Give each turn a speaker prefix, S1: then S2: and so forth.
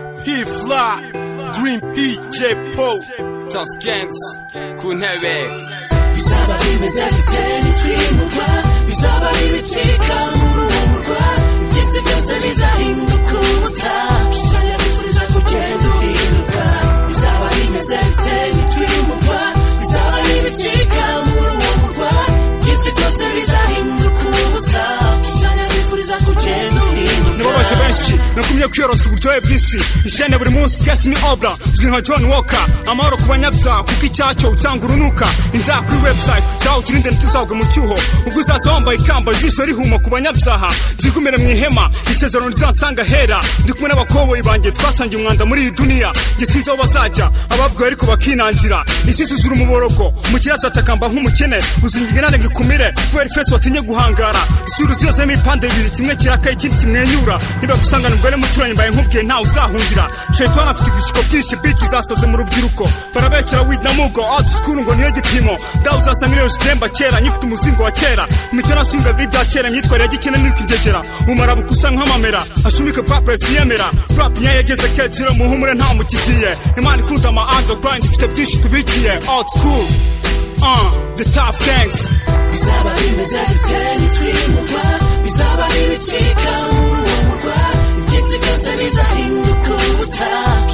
S1: He Fly, Green PJ Pope.
S2: Tough Gens ku ntebe
S3: bizaba bimeze biteye twimurwa bizaba bibicika nk'uruhumurwa byose byose bizahinduka ubusa shushanya bituje kugenda uhinduka bizaba bimeze biteye twimurwa bizaba bibicika nk'uruhumurwa byose byose bizahinduka ubusa shushanya bituje kugenda uhinduka
S4: babaje benshi nakumye kwiyorosa uburyohe bw'isi ishene buri munsi gasimi obra uzwi nka john walker amahoro ku banyabyaha kuko icyacyo cyangwa urunuka inzara kuri website dawe uturinde ntituzagwe mu cyuho ubwo uzaza wambaye ikamba ijisho rihuma ku banyabyaha ryigumire mu ihema isezerano rizasanga hera ndi kumwe n'abakoboyi banjye twasangiye umwanda muri iyi duniya njye sinzi aho bazajya ababwiwe ariko bakinangira isi zuzura umuborogo umukire azatakamba nk'umukene uzingira inane ngo ikumire kubera ifeso watinye guhangara isura ziyozemo ibipande bibiri kimwe kirakaye ikindi kimwenyura nibagusangana umugore muturanye mbaye nkubwiye ntawe uzahungira shaitan afite ibishuko byinshi bici zasaze mu rubyiruko barabeshyira wid na mugo out school ngo niyo gipimo dawe uzasanga iriyo jitemba kera nyifite umuzingo wa kera imico nashinga biri bya kera myitwarire ya gikene n'ikigegera umara bukusa nk'amamera ashumike papure siyemera rap nyayo yageze keciro muhumure nta mukigiye imana ikunda ama underground ifite byinshi tubikiye out school uh, the top gangs
S3: bizaba bimeze biteye twimurwa bizaba bibicika nk'uruhumurwa byose byose bizahinduka ubusa